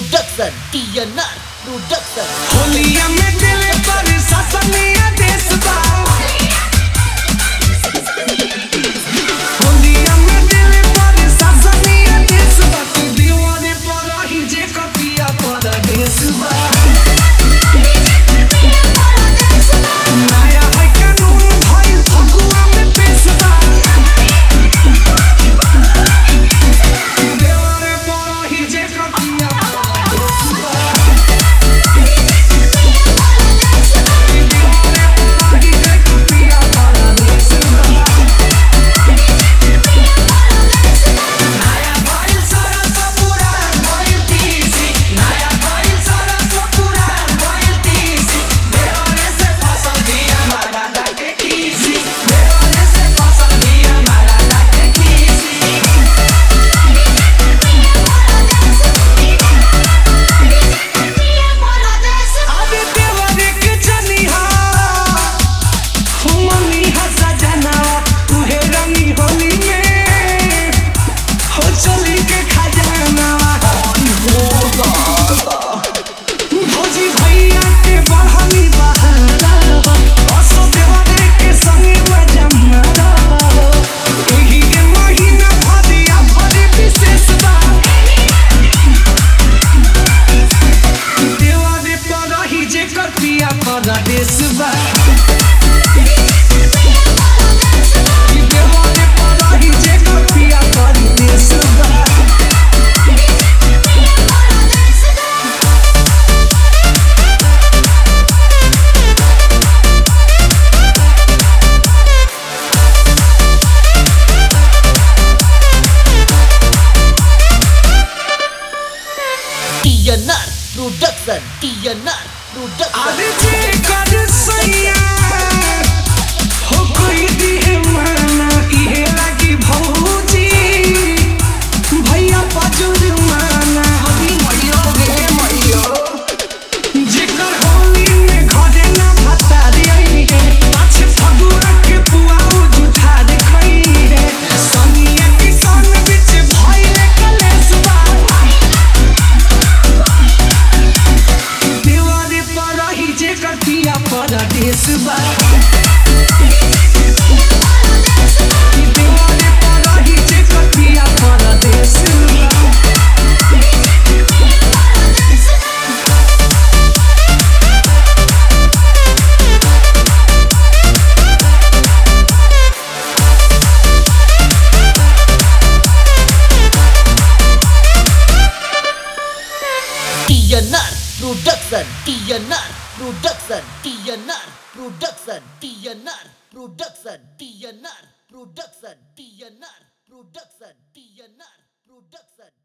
Production TNR Production होलिया में दिल पर ससनिया देश बा होलिया में दिल पर ससनिया देश बा तू दीवाने पर ही जे कपिया पर देश बा नया है कानून भाई फगुआ में पेश बा दीवाने पर ही जे कपिया पर देश बा दीवाने पर ही जे कपिया पर देश बा नया भाई सारा सपुरा भाई तीसी नया भाई सारा सपुरा भाई तीसी देवाने से फसल दिया मारा डाके कीसी देवाने से फसल दिया मारा डाके कीसी अबे देवाने के चनिहा हुमनी हसा जनावा तुहे रंगी होली में हो चली के खजानावा भौजी भैया के बढ़नी बहारा असो देवाने के संगे बजमरा एही के महीना भदिया भरी विशेष बा देवाने पर ही जे कपिया पर देश बा देवाने पर ही जे कपिया पर देश बा TNR Production TNR Production अरे जे कर सैया हो कोई दिहे माना इहे लागी भौजी भैया पजुर माना अभी मैयो गे मैयो जेकर होली में घरे ना भता दियई गे पाछे फगुआ के पुआउ जुठा दे खई रे सनिया किसान बिच भइले कलेश बा देवाने पर ही जे कटिया पर देश बा देवाने पर ही जे कटिया पर देश बा TNR Production TNR Production TNR Production TNR Production TNR Production TNR Production TNR Production